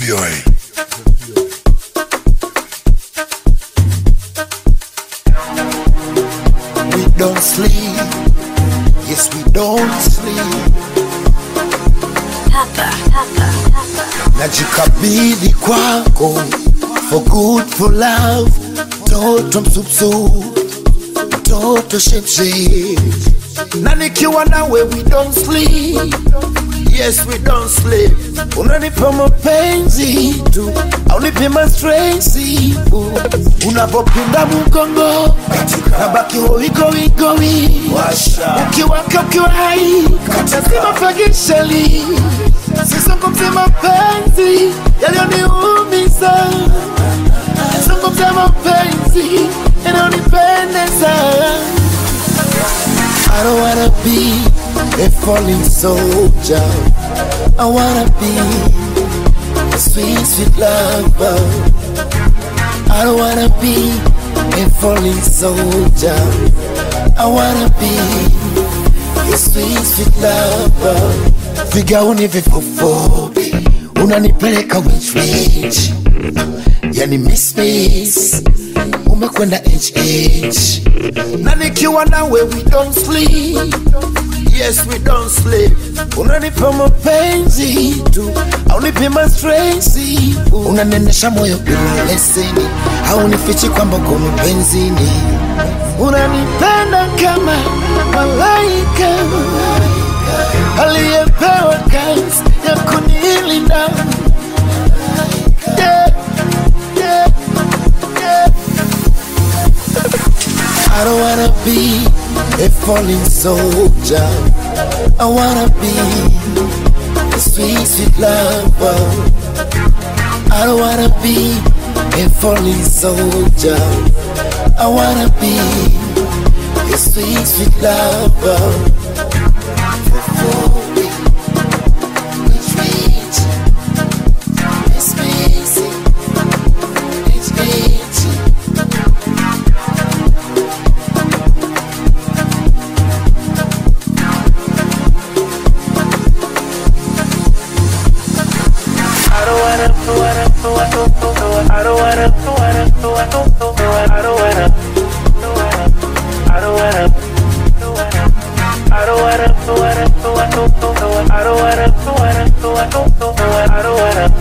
VOA. We don't sleep. Yes, we don't sleep. Najikabidhi kwako for good for love. Toto msupsu, toto shepshe. Na nikiwa nawe we don't sleep. Yes, we don't sleep. Unanipa mapenzi tu, aunipi mastresi unapopinda mgongo nabaki hoigowigowi ukiwaka ukiwa hai lazima fagishali sizungumzi mapenzi yaliyoniumiza zungumza mapenzi yanayonipendeza I don't wanna be a falling soldier. I wanna be a sweet, sweet lover. I don't wanna be a falling soldier. I wanna be a sweet, sweet lover. Vigauni vifufupi unanipeleka which range? Yani miss miss umekwenda HH na nikiwa nawe we don't sleep yes we don't sleep unanipa mapenzi tu aunipi mastresi unanenesha moyo bila leseni haunifichi kwamba uko mapenzini unanipenda kama malaika aliyepewa kazi ya kunilinda yeah, yeah, yeah. I don't wanna be a falling soldier. I wanna be a sweet, sweet lover. I don't wanna be a falling soldier. I wanna be a sweet, sweet lover. Before we retreat, it's busy, it's busy. I don't wanna, wanna, wanna, I don't wanna, wanna, wanna, I don't wanna, I don't wanna, I don't wanna, wanna, wanna, I don't wanna, wanna, wanna, I don't wanna.